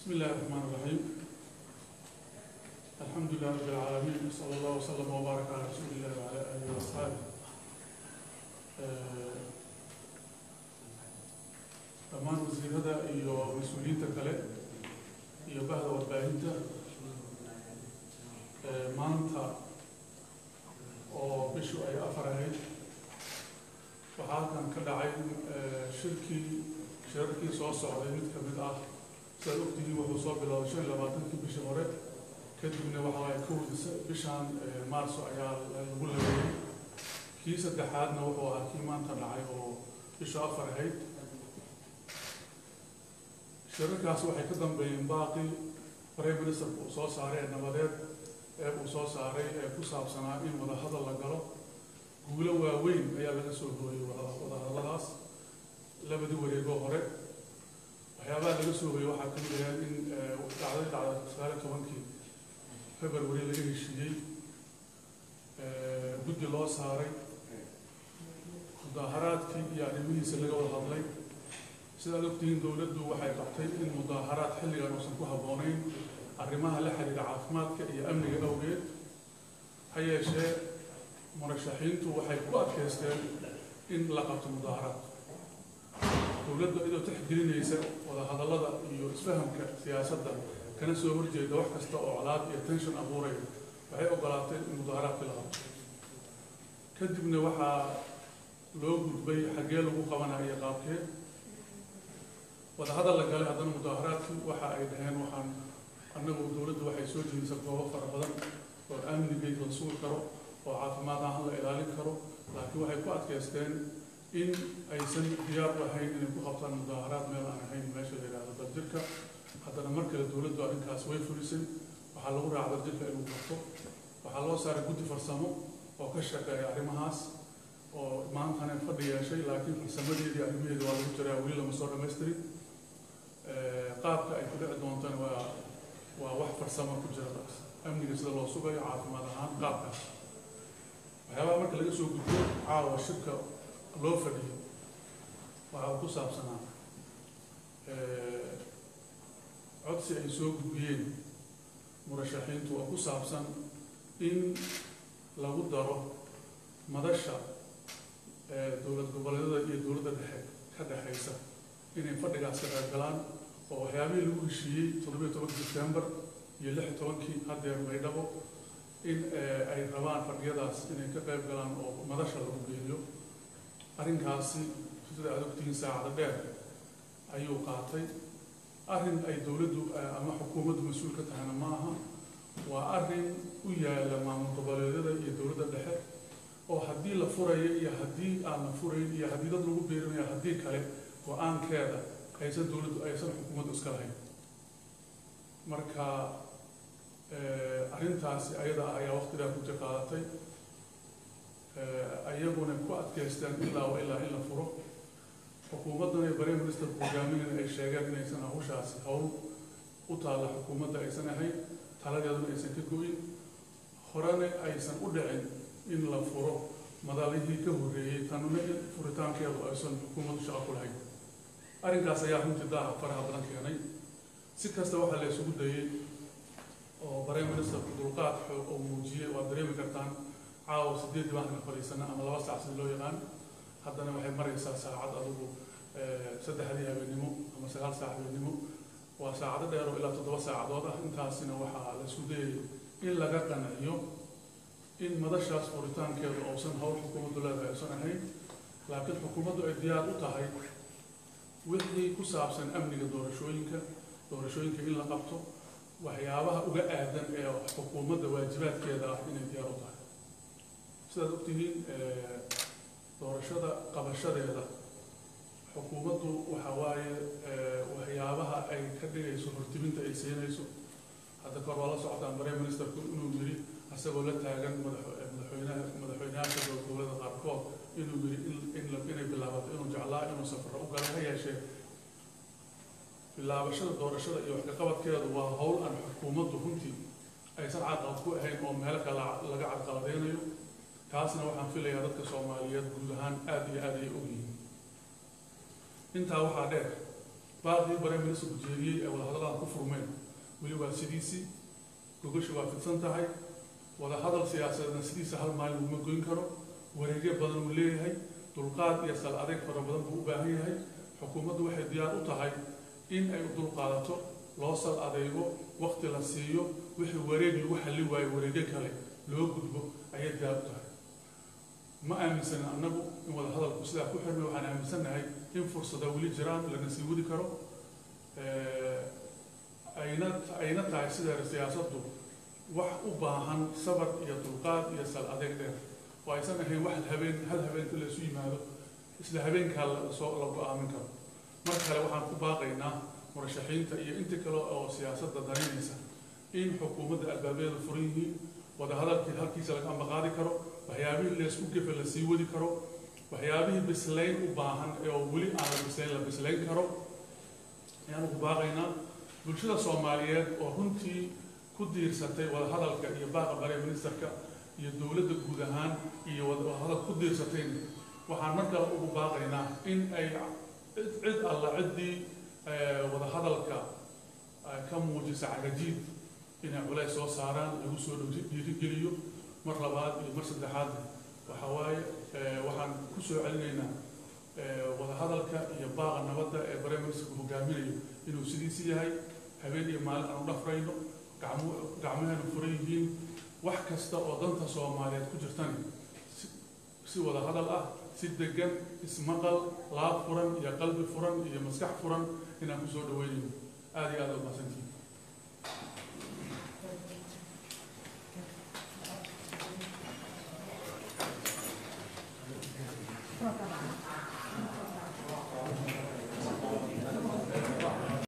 بسم الله الرحمن الرحيم الحمد لله رب العالمين صلى الله وسلم وبارك على رسول الله وعلى اله واصحابه آه، dhammaan wasiirada iyo mas-uuliyiinta kale iyo bahda warbaahinta ee maanta oo bishu ay afar ahayd waxaa halkan ka dhacay ee, shirkii shirarkii soo socday mid ka mid ah sidaad ogtihiin wuxuu soo bilowday shan iyo labaatankii bishii hore kadibna waxa waaye kowdii sa- bishan ee, maarso ayaa lagu leeyay kii saddexaadna wuxuu ahaa kii maanta dhacay oo bishu afar ahayd shirarkaas waxay ka dambeeyeen baaqi prime ministerku uu soo saaray ee nabadeed ee uu soo saaray ee ku saabsanaa in wadahadal la galo guulo waaweyn ayaa laga soo hooyey wada- wadahadalladaas labadii wareegoo hore waxyaabaha laga soo hooyey waxaa ka mid ahayd in eh, dhacday dhacda sagaal iyo tobankii february laga heshiiyey eh, guddi loo saaray mudaaharaadkii iyo arrimihiisa laga wada hadlay sidaad ogtihiin dowladdu waxay qabtay in mudaaharaad xilligan uusan ku habboonayn arrimaha la xiriira caafimaadka iyo amniga awgeed ha yeeshee murashaxiintu waxay ku adkaysteen in la qabto mudaaharaad dowladdu iyadoo tixgelinaysa wadahadallada iyo isfahamka siyaasadda kana soo horjeeda wax kasta oo colaad iyo tension abuuraya waxay ogolaatay in mudaaharaadkii la qabto kadibna waxaa loo gudbay xaggee lagu qabanayo qaabkee wadahadal la galay haddana mudaaharaadkii waxa ay dhaheen waxaan annagu dowladdu waxay soo jeedisa goobo fara badan oo amnigeed la sugi karo oo caafimaad ahaan la ilaalin karo laakiin waxay ku adkaysteen in aysan diyaar u ahayn inay ku qabtaan mudaaharaad meel aan ahayn meesha la yidhaahdo daljirka haddana mar kale dowladdu arrinkaas way fulisay waxaa lagu raaca daljirka inuu qabto waxaa loo saaray guddi farsamo oo ka shaqeeya arrimahaas oo maantana fadhi yeeshay laakiin farsamadeedii arrimaheeda waa lagu jiraa weli lama soo dhamaystirin Eh, qaabka ay ku dhici doontana waa waa wax farsamo ku jira taas amniga sida loo sugayo caafimaad ahaan qaabkaas waxyaabaha marka laga soo gudbo caawa shirka loo fadhiyo waxa uu ku saabsanaa eh, codsi ay soo gudbiyeen murashaxiintu oo ku saabsan in lagu daro madasha eh, dowlad goboleedyada iyo dowladda dhexe ka dhexaysa inay fadhigaas ka qayb galaan oo waxyaabihii lagu heshiiyey toddobiyo tobankii September iyo lix iyo tobankii haddeer Maydhabo in eh, ay rabaan fadhiyadaas inay ka qayb galaan oo madasha lagu geeyo arrinkaasi sida aad ogtihiin saacada dheer ayuu qaatay arrin ay dowladdu eh, ama xukuumaddu mas-uul ka tahayna ma aha waa arrin u yaala maamul goboleedyada iyo dowladda dhexe oo haddii la furayo iyo haddii aan la furayn iyo haddii dad lagu beerinayo haddii kale go-aankeeda aysan dowladdu aysan xukuumaddu iska lahayn marka eh, arrintaasi ayada ah ayaa waqtigaa ku qaadatay ayaguna ku adkaysteen ilaa wa ilaa in la furo xukuumaddan iyo prime ministerku hogaaminayna ay sheegeen inaysan hawshaasi hawl u taalla xukuumadda aysan ahayn taladeeduna aysan ka go'in horena aysan u dhicin in la furo madalihii ka horreeyey tanuna in furitaankeedu aysan xukuumaddu shaqo ku lahayn arrinkaas ayaa runtii daaha faraha badan keenay si kasta waxaa la isugu dayey oo prime ministerku dulqaad xoog oo muujiyey waad dareemi kartaan caawa sideeddii baan kana fadhiisana ama laba saac sida loo yaqaan haddana waxay maraysaa saacad adugu eh, saddexdii habeenimo ama sagaal saac habeenimo waa saacado dheer oo ilaa toddoba saacadood ah intaasina waxaa la isku dayay in laga qanciyo in madashaas furitaankeedu uusan hawl xukuumaddu leedahay aysan ahayn laakiin xukuumaddu ay diyaar u tahay wixii ku saabsan amniga doorashooyinka doorashooyinka in la qabto waxyaabaha uga aadan ee xukuumadda waajibaadkeeda ah inay diyaar u tahay sidaad ogtihiin eh, doorashada qabashadeeda xukuumaddu waxa waaye eh, waxyaabaha ay ka dhigayso hortiminta ay siinayso hadda kor waa la socotaan prime ministerku inuu yiri isagoo la taagan madax- madaxweynaha madaxweynayaasha dowladda qaarkood inuu yiri in- in la- inay bilaabato inuu jeclaa inuu safaro u galay ha yeeshee bilaabashada doorashada iyo wax ka qabadkeedu waa hawl aan xukuumaddu runtii aysan cadqalad ku ahayn oo meelo kale laga cadqaladeynayo taasna waxaan filayaa dadka soomaaliyeed guud ahaan aad iyo aad ay ogyihiin intaa waxaa dheer baaqii bare ministrku jeediyey ee wadahadalaan ku furmeen weli waa sidiisii gogasha waa fidsan tahay wadahadal siyaasadeedna sidiisa hal maalin laguma goyn karo wareegyo badan uu leeyahay dulqaad iyo sal adeeg fara badan buu u baahan yahay xukuumaddu waxay diyaar u tahay in ay u dulqaadato loo sal adeego wakti la siiyo wixii wareeg lagu xalli waayo wareegyo kale loo gudbo ayay diyaar u tahay ma aaminsanin annagu in wadahadalku sidaa ku xirmay waxaan aaminsannahay in fursada weli jiraan lana sii wadi karo ayna ayna tahay sida siyaasaddu wax u baahan sabar iyo dulqaad iyo sal adeeg dheer oo aysan ahayn wax habeen hal habeenka la isu yimaado isla habeenkaa lasoo la go-aamin karo mar kale waxaan ku baaqaynaa murashaxiinta iyo inta kale oo siyaasadda danaynaysa in xukuumadda albaabeeda furan yihiin wadahadalkii halkiisa laga ambaqaadi karo waxyaabihii laysku gefe la sii wadi karo waxyaabihii bislayn u baahan oo weli aan la bislayn la bislayn karo ayaan ugu baaqaynaa bulshada soomaaliyeed oo runtii ku diirsatay wadahadalka iyo baaqa bare ministerka iyo dowladda guud ahaan iyo wadahadal ku diirsatayn waxaan mar kale ugu baaqaynaa in ay cid alla ciddii wadahadalka ka muujisa cagajiid inay culays soo saaraan lagu soo dhiirigeliyo mar labaad iyo mar saddexaad waxa waaye waxaan ku soo celinaynaa wadahadalka iyo baaqa nabadda ee bare ministerku hogaaminayo inuu sidiisi yahay habeen iyo maalin aan u dhafrayno gacmaheenu furan yihiin wax kasta oo danta soomaaliyeed ku jirtani si wada hadal ah si degan ismaqal laab furan iyo qalbi furan iyo maskax furan inaan kusoo dhaweynayno aada iyo aada umahadsantihin Pronto.